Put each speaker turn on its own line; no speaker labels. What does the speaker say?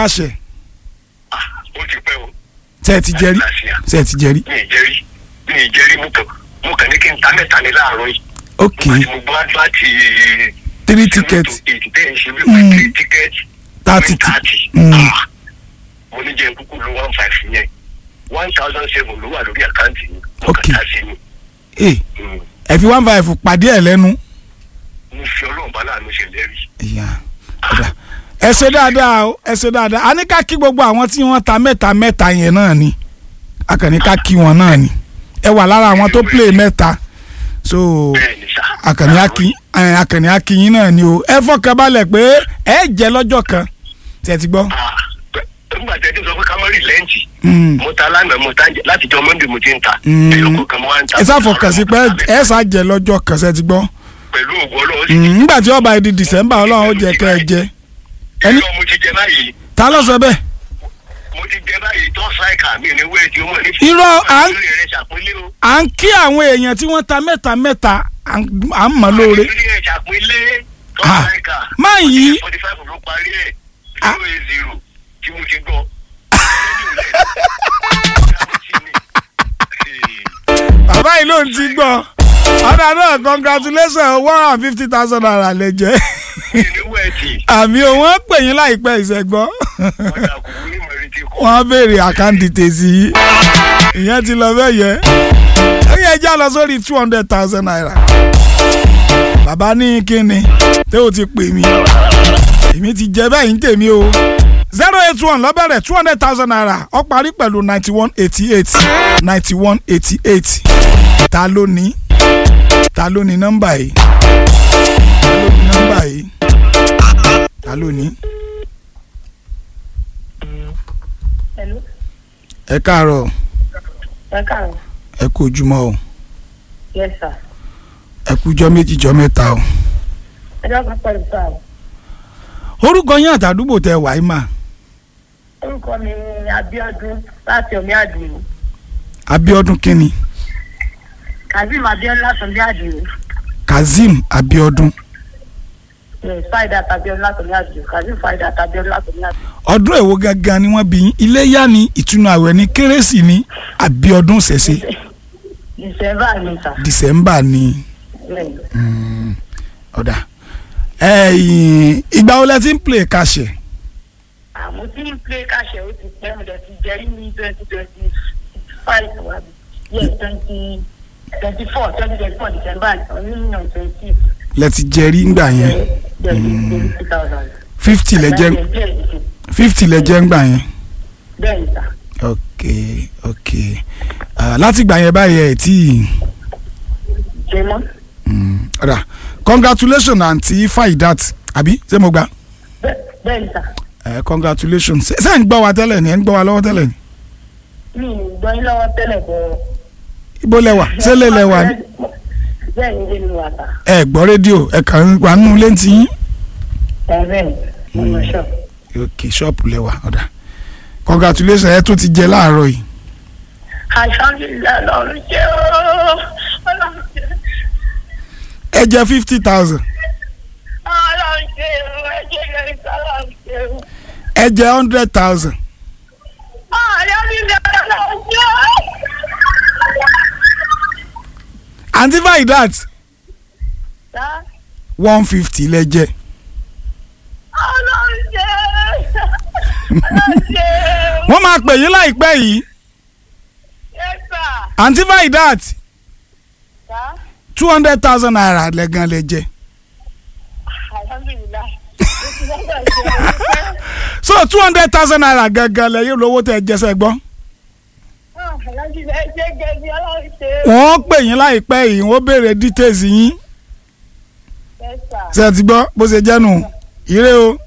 kàṣẹ
Ah, ó ti pẹ́ o.
ṣe ẹ ti jẹrí ṣe ẹ ti jẹrí
mi ì jẹ́rí mi ì jẹ́rí mo kàn mo kàn ní kí n ta mẹ́ta ní láàárọ̀ yìí.
ok
Nígbà tí mo gbọ́ advert
three tickets
ìdílé ìṣe
Mm.
wípé three tickets.
thirty
thirty.
Mm.
Ah, mo ní jẹ́ kúkú lo one five yẹn one thousand seven ló wà lórí àkáǹtì mi. mo
Ok.
kàn ta sí mi.
ee
Mm.
ẹ fi one five pàdé ẹ lẹ́nu
mo fi ọlọ́run bá láàánú ṣe lẹ́rìí.
ìyá ọ̀dà ẹ ṣe dáadáa o ẹ ṣe dáadáa a ní ká kí gbogbo àwọn tí wọ́n ta mẹ́ta mẹ́ta yẹn náà ni a kàn ní ká kí wọn náà ni ẹ wà lára àwọn tó play mẹ́ta so
bẹ́ẹ̀ni sá.
akànní akí ẹ, akànní akínyín náà ni o ẹ fọkàn balẹ̀ pé ẹ jẹ́ lọ́jọ́ kan tẹ̀ ti gbọ́.
Ah, pẹ- nígbà tí ẹ ti sọ pé ká má rí lẹ́ǹtì
Mm.
mo ta lánàá mo ta jẹ láti jọ monday mo ti ń ta
Mm.
ẹyọ kọ̀ọ̀kan mo wá ń ta.
ẹ sáfọkàn sí pé ẹ ṣá jẹ́ lọ́jọ́ kan ṣe ti gbọ́.
pẹ̀lú ògùn ọlọ́run sì
Mm, nígbà tí ó bá di december ọlọ́run ó jẹ́ kẹ́ ẹ jẹ ẹni-
ẹni mo ti jẹ báyìí
ta ló sọ bẹ́ẹ̀.
mo ti jẹ báyìí tó ṣáìkà mi ní wéètì ó mọ̀ ní.
Irọ́, à ń-
ìrírí rẹ̀ ṣàpínlẹ̀ o.
à ń kí àwọn èèyàn tí wọ́n ta mẹ́ta mẹ́ta à ń à ń mọ̀ lóore.
ìrírí rẹ̀ ṣàpínlẹ̀ tó
Ah,
ṣáìkà.
máa yí
forty five ló parí ẹ̀
Ah.
zero eight zero tí mo ti gbọ́.
bàbá yìí ló ń ti gbọ́ ọ̀dà náà congratulations one hundred and fifty thousand naira lè jẹ́
ìní wẹ̀ẹ̀tì
àmì òun ó pè yín láìpẹ́ ìṣẹ́gbọ́
ọ̀dà kò ní mọ̀rí tí kò.
wọ́n á béèrè àkáǹtì tèsí yìí ìyẹn ti lọ bẹ́ẹ̀ yẹ ó yẹ já lọ sórí two hundred thousand naira bàbá ní kíni tẹ́ ò ti pè mí èmi ti jẹ bẹ́ẹ̀ ń tèmi o zero eight one lọ́bẹ̀rẹ̀ two hundred thousand naira ó parí pẹ̀lú ninety one eighty eight ninety one eighty eight ta ló ní ta ló ní nọ́mbà yìí ta ló ní nọ́mbà yìí ta ló ní.
Hello.
ẹ káàárọ̀
Ẹ káàárọ̀.
ẹ kú ojúmọ́ o
Yes, sir.
ẹ kú jọ́ méjì jọ́ mẹ́ta o.
Ẹ dákun pẹ̀lú sáà.
orúkọ yín àtàdúgbò tẹ wàá mà
Orúkọ mi ni Abíọ́dún láti Omi Àdìo.
Abíọ́dún kínní
Kazeem Abíọ́dún láti Omi Àdìo.
Kazeem Abíọ́dún
Yes, Faidat Abíọ́dún láti Omi Àdìo. Kazeem Faidat Abíọ́dún láti Omi Àdìo.
ọdún èwo gangan ni wọ́n bí yín iléyá ni ìtúnu àwẹ̀ ni kérésì ni Abíọ́dún ṣẹ̀ṣẹ̀
December ni sà.
December ni
Bẹ́ẹ̀ni.
mm, ọ̀dà ẹ̀yìn ìgbà wo lẹ ti ń play kàṣẹ
Àmọ́ tí ń play káṣẹ̀ ó ti pẹ́ mo dẹ̀ ti jẹ́rí ní twenty twenty five wa bi. Yes, twenty twenty four twenty twenty four December ọ̀nìyàn twenty.
lẹ ti jẹrí ńgbà yẹn
Bẹ́ẹ̀ni, two thousand.
fifty lẹ jẹ fifty lẹ jẹ ńgbà yẹn
Bẹ́ẹ̀ni sà.
ok ok Ah, láti gbà yẹn báyìí ẹ tí
Jẹ́mọ́.
ọ̀dà congratulations àǹtí Faidat àbí ṣé mo gbà.
Bẹ́ẹ̀- Bẹ́ẹ̀ni sà.
ẹ congratulations ṣe ṣe ń gbọ́ wa tẹ́lẹ̀ ni ẹ ń gbọ́ wa lọ́wọ́ tẹ́lẹ̀ ni
mi ì gbọ́ yín lọ́wọ́ tẹ́lẹ̀ bọ̀.
ibo lẹwà ṣé lè lẹwà ni
bẹ́ẹ̀ ni ilé mi wà tà.
ẹ gbọ́ rédíò ẹ kàn ń wà nínú létí yín
ẹ bẹ́ẹ̀ ni mo mọ̀ ṣọ́.
ok ṣọ́ọ̀pù lẹwà ọ̀dà congratulations ẹ tún ti jẹ láàárọ̀ yìí
alhamdulilayi lọ́run jẹ́ ooo ọlọ́run jẹ́
ẹ jẹ fifty thousand
ọlọ́run jẹ́ ooo ẹ jẹ́ kẹrin ọlọ́run jẹ́ ooo
ẹ jẹ hundred thousand
alhamdulilayi lọ́run jẹ́ ooo.
àǹtí Faidat
Sá,
one fifty lẹ jẹ
ọlọ́run jẹ́ ọlọ́run jẹ́ ooo.
wọ́n máa pè yín láìpẹ́ yìí
Yes, sir.
àǹtí Faidat
Sá,
two hundred thousand naira lẹ́gàn lẹ jẹ
alhamdulilayi. Mo ti lọ́dọ̀ ṣe é.
so two hundred thousand naira gangan lẹ́yìn lówó tẹ jẹsẹ̀ gbọ́
Ah, alhamdulilayi jẹ́ gẹ̀ẹ́sì ọlọ́run jẹ́ ooo.
wọ́n pè yín láìpẹ́ yìí wọ́n béèrè details yín
Yes, sir.
ṣe ti gbọ́ bó ṣe jẹ́ nù ire o